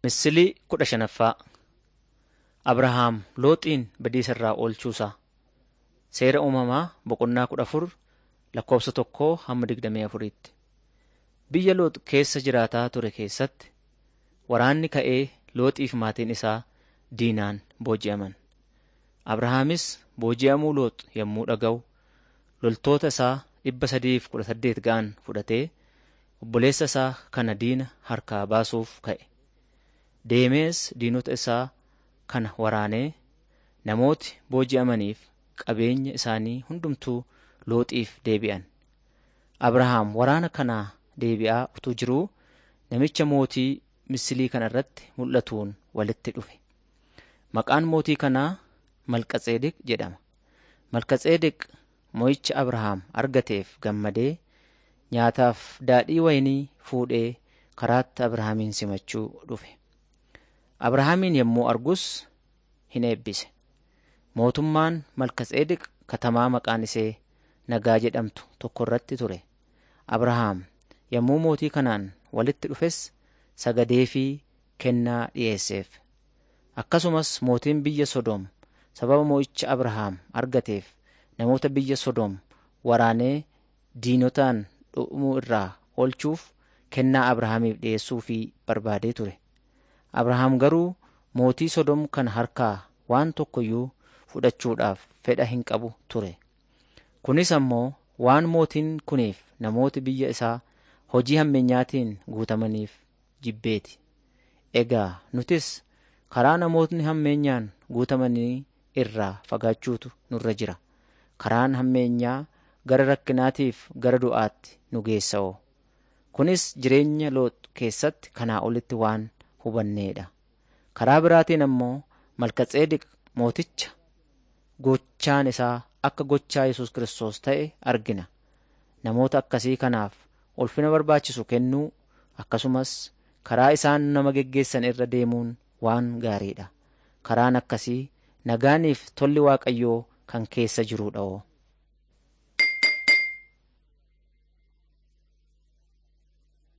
Misilii kudha shanaffaa Abrahaam Looxiin badiisa irraa oolchuusaa. Seera uumamaa boqonnaa kudha afur lakkoofsa tokkoo hamma digdamii afuriitti. Biyya Loox keessa jiraataa ture keessatti waraanni ka'ee Looxiif maatiin isaa diinaan booji'aman. Abrahaamis booji'amuu Loox yommuu dhaga'u loltoota isaa dhibba sadiif kudha saddeet ga'an fudhatee obboleessa isaa kana diina harkaa baasuuf ka'e. Deemees diinota isaa kana waraanee namooti booji'amaniif qabeenya isaanii hundumtuu Looxiif deebi'an. Abrahaam waraana kanaa deebi'aa utuu jiruu namicha mootii misilii kana irratti mul'atuun walitti dhufe. Maqaan mootii kanaa Malkatseedeq jedhama. Malkatseedeq mo'icha Abrahaam argateef gammadee nyaataaf daadhii wayinii fuudhee karaatti Abrahaamin simachuu dhufe. Abrahaamin yommuu argus hin eebbise. Mootummaan Malkatseedeq katamaa maqaan ishee Nagaa jedhamtu tokko irratti ture. Abrahaam yommuu mootii kanaan walitti dhufes sagadee fi kennaa dhiyeesseef. Akkasumas mootiin biyya Sodoom sababa mo'icha Abrahaam argateef namoota biyya Sodoom waraanee diinotaan dhumuu irraa oolchuuf kennaa Abrahaamiif dhiyeessuufii barbaadee ture. Abrahaam garuu mootii Sodoom kana harkaa waan tokkoyyuu fudhachuudhaaf fedha hin qabu ture. Kunis ammoo waan mootiin kuniif namooti biyya isaa hojii hammeenyaatiin guutamaniif jibbeeti. Egaa nutis karaa namootni hammeenyaan guutamanii irraa fagaachuutu nurra jira. Karaan hammeenyaa gara rakkinaatiif gara du'aatti nu geessa'oo. Kunis jireenya Loox keessatti kanaa olitti waan hubanneedha. Karaa biraatiin ammoo Malkatseedeq mooticha gochaan isaa akka gochaa Yesus Kiristoos ta'e argina. Namoota akkasii kanaaf ulfina barbaachisu kennuu akkasumas karaa isaan nama geggeessan irra deemuun waan gaariidha. Karaan akkasii nagaaniif tolli Waaqayyoo kan keessa jiruudha.